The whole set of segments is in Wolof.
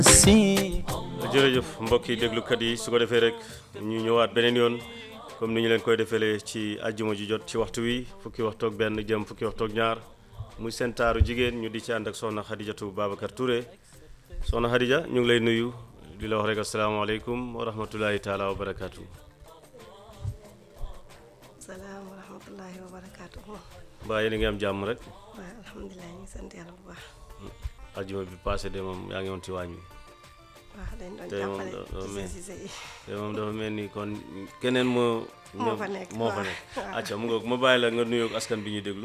si jërëjëf mbokk yi déglukat yi su ko defee rek ñu ñëwaat beneen yoon comme ni ñu leen koy defeele ci àjjuma ji jot ci waxtu wi fukki waxtu ak benn jëm fukki waxtu ak ñaar muy seen taaru jigéen ñu di ci ànd ak soxna Xadijatu Babacar Touré soxna Xadija ñu ngi lay nuyu di la wax rek asalaamaaleykum wa rahmatulahi taala wa barakaatu. salaam wa rahmatullahi wa barakaatu. mbaa yéen a ngi am jàmm rek waaw alhamdulilah ñu ngi sant yàlla bu baax. àjjuma bi passé de moom yaa ngi woon ci waañ wi waaw dañ doon tey moom jàppale da- dafa ci mel- seen yi. te moom dafa mel ni kon keneen moo. Moo fa nekk, moo fa waaw. nekk. waaw. acca mu ngoog ma bàyyi la nga nuyoog askan bi ñuy déglu.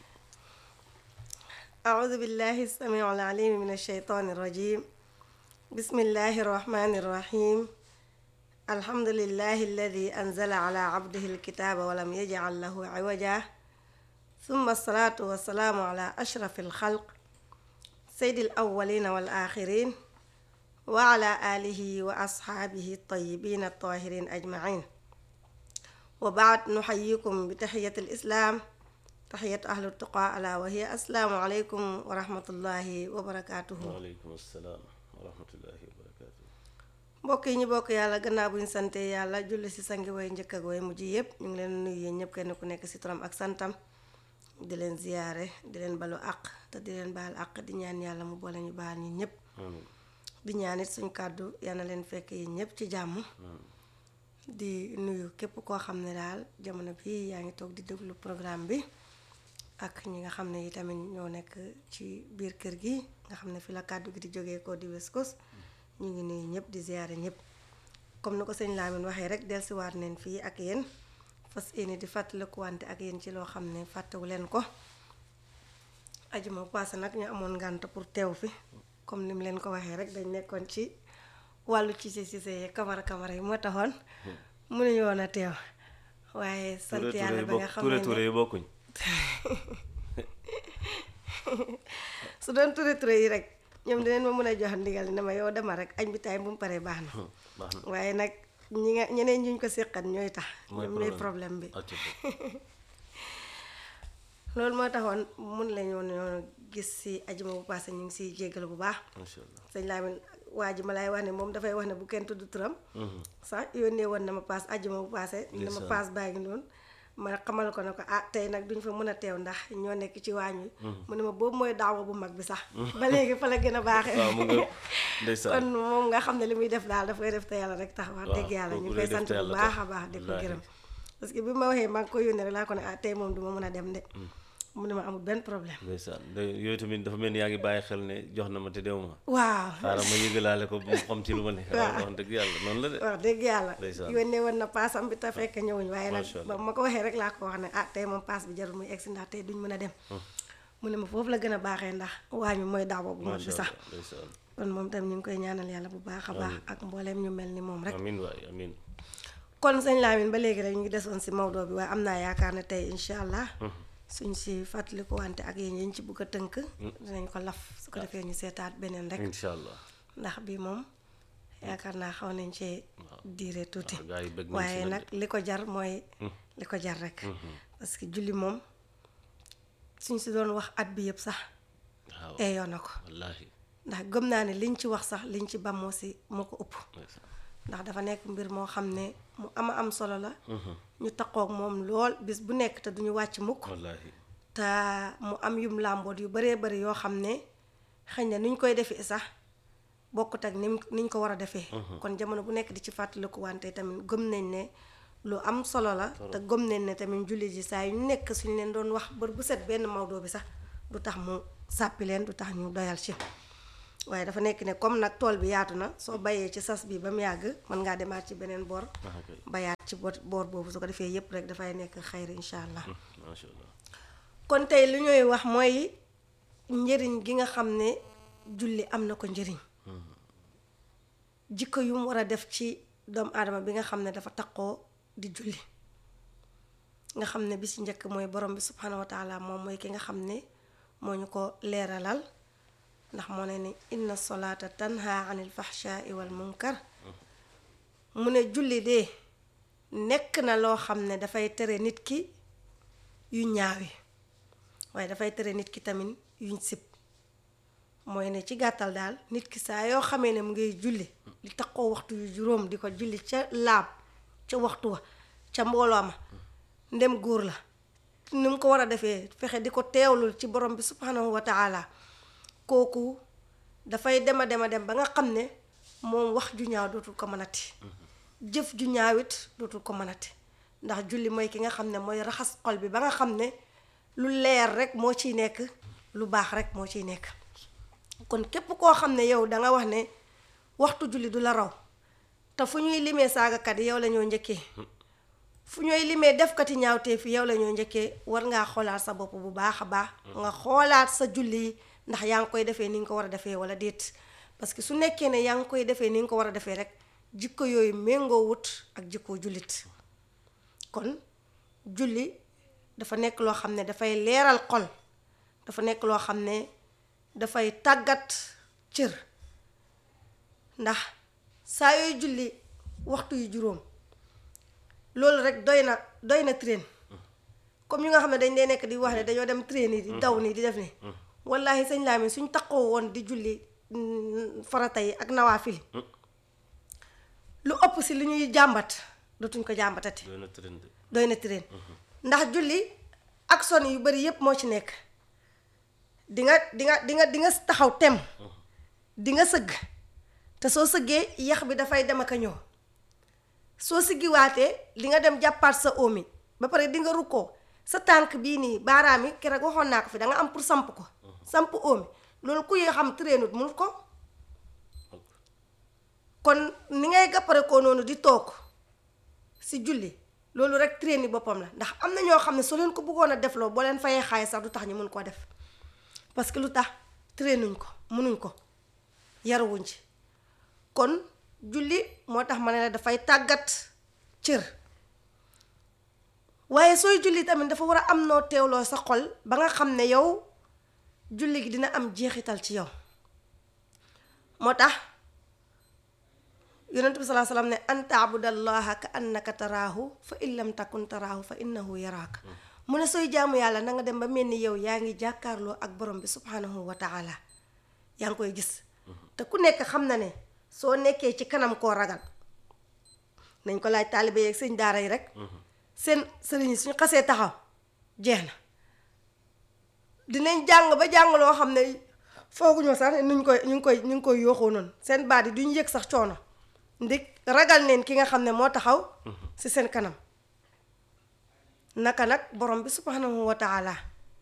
أعوذ بالله السميع العليم من الشيطان الرجيم بسم الله الرحمن الرحيم الحمد لله الذي أنزل على عبده الكتاب ولم يجعل له عوجا ثم الصلاة والسلام على أشرف الخلق سيد الأولين والآخرين وعلى آله وأصحابه الطيبين الطاهرين أجمعين وبعد نحييكم بتحية الإسلام تحية أهل التقى ألا وهي السلام عليكم ورحمة الله وبركاته waaleykum salaam wa rahmatullahi wa barakaatu. mbokk yi ñu bokk yàlla gannaaw bu ñu sante yàlla julli si sangi way njëkk ak way mujj yëpp ñu ngi leen nuyu yéen ñëpp kenn ku nekk si turam ak santam di leen ziyaare di leen balu àq te di leen baal àq di ñaan yàlla mu boole ñu baal ñun ñëpp amiin di ñaan it suñ kàddu yal na leen fekk yi ñëpp ci jàmm di nuyu képp koo xam ne daal jamono bi yaa ngi toog di déglu programme bi ak ñi nga xam ne yi tamit ñoo nekk ci biir kër gi nga xam ne fi la kàddu gi di jógee ko di West Coast ñu ngi nuyu ñëpp di ziyaare ñëpp comme ni ko sëñ Lamine waxee rek dellusiwaat neen fii ak yéen fas yéene di fàttaliku wante ak yéen ci loo xam ne fàttewu leen ko ajuma passé nag ñu amoon ngànt pour teew fi comme ni mu leen ko waxee rek dañ nekkoon ci wàllu ci si si kamara kamara yi moo taxoon mënuñu woon a teew waaye sant Touré yàlla Touré yi ba nga bokk xam Touré ne Touré yi bokkuñ. su doon Touré Touré yi rek ñoom dinañ ma mën a jox ndigal ne ma yow dema rek añ bi taay bu mu paree baax na baax na waaye nag ñi nga ñeneen ñuñ ko séqat ñooy tax mooy ñoom ñooy problème bi acca loolu moo taxoon mun lañu woon gis si ajuma bu passé ñu ngi siy jéggal bu baax macha allah. sëñ Lamine waa ji ma lay wax ne moom dafay wax ne bu kenn tudd turam sax yónnee woon na ma paas ajjuma bu paase ne ma Ndeysaan. paas baa ngi noonu ma xamal ko ne ko ah tey nag duñ fa mën a teew ndax ñoo nekk ci waañ wi mu ne ma boobu mooy daawa bu mag bi sax ba léegi fa la gën a baaxee waaw mu nga kon ndeysaan. moom nga xam ne li muy def daal daf koy def te yàlla rek tax wax waaw, dëgg yàlla ñu kooku ngi koy lay def sant te bu yàlla baax tax. a baax di ko Wallaahi. gërëm parce que bi ma waxee maa ngi ko yónnee rek laa ko ne ah tey moom du ma mën a dem de mu ne ma amul benn problème ndeysaan de- yooyu tamit dafa mel ni yaa ngi bàyyi xel ne jox na ma te dew ma. waaw xaaral ma yëgalaale ko bu mu xam ci lu ma ne. Waaw. wax dëgg yàlla noonu la de. wax dëgg yàlla Ndeysaan. yónnee woon na paasam bi te fekk ñëwuñ waaye nag Macha ba Allah. ma ko waxee rek laa ko wax ne ah tey moom paas bi jarul muy egsi ndax tey duñ mën a dem mu ne ma foofu la gën a baaxee ndax waañ mi mooy daaw bu mag bi macha sax allah ndeysaan. kon moom tam ñu ngi koy ñaanal yàlla bu baax a baax ak mbooleem ñu mel ni moom rek amiin waay amiin. kon sëñ Lamine ba léegi rek ñu ngi desoon si Maodo bi waaye am naa yaakaar ne tey incha allah suñ si fàttaliku wante ak yéen yi ñu ci bëgg a tënk dinañ ko laf su ko defee ñu seetaat beneen rek incha allah. ndax bi moom yaakaar naa xaw nañ cee diire tuuti waaw gars yi bëgg nañ si waaye nag nag li ko jar mooy li ko jar rek parce que julli moom suñ si doon wax at bi yëpp sax waaw eeyoo na ko wallaahi. ndax gëm naa ne liñ ci wax sax liñ ci bam moo si moo ko ëpp ndeysaan. ndax dafa nekk mbir moo xam ne mu ama am solo la ñu taqoog moom lool bis bu nekk te duñu wàcc mukk wallaahi. te mu am yum làmboot yu baree bari yoo xam ne xëy na nuñ koy defee sax bokkut ak nim niñ ko war a defee kon jamono bu nekk di ci fàttaliku wante tamit gëm nañ ne lu am solo la te gëm nañ ne tamit jullit yi saa yu nekk suñu leen doon wax bër bu set benn Maodo bi sax du tax mu sàppi leen du tax ñu doyal ci waaye dafa nekk ne comme nag tool bi yaatu na soo bayee ci sas bi ba mu yàgg mën ngaa demaat ci beneen boor ah kay. bayaat ci boor boor boobu su ko defee yépp rek dafay nekk xayri incha allah macha allah. kon tey li ñuy wax mooy njëriñ gi nga xam ne julli am na ko njëriñ jikko yu mu war a def ci doomu aadama bi nga xam ne dafa taqoo di julli nga xam ne bi ci njëkk mooy borom bi subhanahu wa taala moom mooy ki nga xam ne moo ñu ko leeralal ndax moo ne ni inna solata tanha anil fahshaai wal munkar mu ne julli de nekk na loo xam ne dafay tere nit ki yu ñaawi waaye dafay tere nit ki tamit yuñ sib mooy ne ci gàttal daal nit ki saa yoo xamee ne mu ngay julli li taxoo waxtu yu juróom di ko julli ca laab ca waxtu wa ca mbooloo ma ndem góor la ni mu ko war a defee fexe di ko teewlul ci borom bi subhanahu wa taala kooku dafay dema dema dem ba nga xam ne moom wax ju ñaaw dootul ko mënati jëf ju ñaawit dootul ko mënati ndax julli mooy ki nga xam ne mooy raxas xol bi ba nga xam ne lu leer rek moo ciy nekk lu baax rek moo ciy nekk kon képp koo xam ne yow danga wax ne waxtu julli du la raw te fu ñuy limee saagakat yi yow la ñoo njëkkee fu ñooy limee defkati ñaawtee fi yow la ñoo njëkkee war ngaa xoolaat sa bopp bu baax a baax nga xoolaat sa julli yi ndax yaa ngi koy defee ni nga ko war a defee wala déet parce que su nekkee ne yaa ngi koy defee ni nga ko war a defee rek jikko yooyu méngoo wut ak jikkoo jullit kon julli dafa nekk loo xam ne dafay leeral xol dafa nekk loo xam ne dafay tàggat cër ndax saa yooy julli waxtu yu juróom loolu rek doy na doy na train comme ñu nga xam ne dañ dee nekk di wax ne dañoo dem train yi di daw nii di def ni wallahi sëñ Lamin suñ taxoo woon di julli farata yi ak nawaafili lu ëpp si li ñuy jàmbat dootuñ ko jàmbatati doy na train de doy na train ndax julli ak son yu bari yépp moo ci nekk di nga di nga di nga di nga taxaw tem di nga sëgg te soo sëggee yax bi dafay dem ak a ñëw soo siggiwaatee di nga dem jàppaat sa omi ba pare di nga rukkoo sa tànk bii nii baaraam yi keroog waxoon naa ko fi da nga am pour samp ko samp omi loolu ku yoo xam trainut mun ko kon ni ngay gàppare koo noonu di toog si julli loolu rek train yi boppam la ndax am na ñoo xam ne soo leen ko bëggoon a defloo boo leen fayee xaalis sax du tax ñu mun koo def parce que lu tax trainuñ ko munuñ ko yarawuñ ci kon julli moo tax ma ne la dafay tàggat cër waaye sooy julli tamit dafa war a am noo teewloo sa xol ba nga xam ne yow julli gi dina am jeexital ci yow moo tax yonent bi salaa salaam ne an taabudallaha ka annaka taraahu fa in lam takun taraahu fa innahu yaraaka mu ne sooy jaamu yàlla na nga dem ba mel ni yow yaa ngi jàkkaarloo ak borom bi subhanahu wa taala yaa ngi koy gis te ku nekk xam na ne soo nekkee ci kanam koo ragal nañ ko laaj taalibe yeeg sëñ daara yi rek seen sëriñ yi suñu xasee taxaw jeex na dinañ jàng ba jàng loo xam ne fooguñoo sax ne nuñ koy ñu ngi koy ñu ngi koy yooxoo noonu seen baat yi duñ yëg sax coono ndig ragal neen ki nga xam ne moo taxaw ci seen kanam naka nag borom bi subhanahu wa taala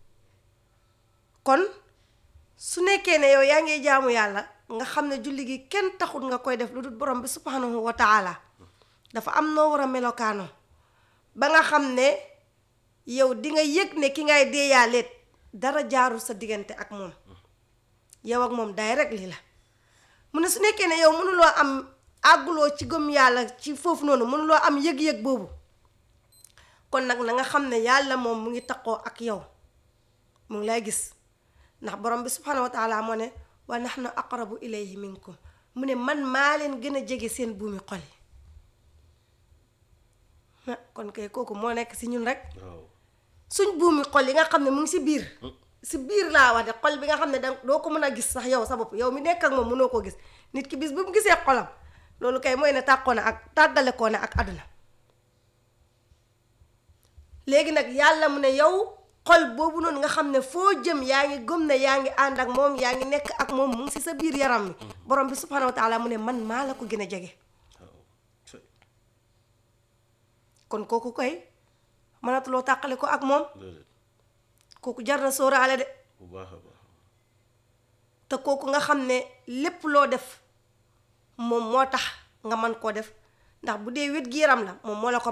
kon su nekkee ne yow yaa ngi jaamu yàlla nga xam ne julli gi kenn taxul nga koy def lu dul borom bi subhanahu wa taala dafa am noo war a melokaanoo ba nga xam ne yow di nga yëg ne ki ngay deeyaaleet dara jaarul sa diggante ak moom yow ak moom day rek lii la mu ne su nekkee ne yow mënuloo am àgguloo ci gëm yàlla ci foofu noonu mënuloo am yëg-yëg boobu kon nag na nga xam ne yàlla moom mu ngi taqoo ak yow mu ngi lay gis ndax borom bi subhanahu wa taala moo ne wa nahnu aqrabu ilayhi minkum mu ne man maa leen gën a jege seen buumi xol yi kon kay kooku moo nekk si ñun rek waaw suñ buumi xol yi nga xam ne mu ngi si biir si biir laa wax de xol bi nga xam ne da doo ko mën a gis sax yow sa bopp yow mi nekk ak moom mënoo ko gis nit ki bis bu mu gisee xolam loolu kay mooy ne tàqoo na ak tàggale koo na ak àdduna léegi nag yàlla mu ne yow xol boobu noonu nga xam ne foo jëm yaa ngi gëm ne yaa ngi ànd ak moom yaa ngi nekk ak moom mu ngi si sa biir yaram mi borom bi subhanahu wa taala mu ne man maa la ko gën a jege waaw cëy kon kooku koy mënatuloo tàqale ko ak moom déedéet kooku jar na sóoraale de bu baax a baax te kooku nga xam ne lépp loo def moom moo tax nga man koo def ndax bu dee wét gi yaram la moom moo la ko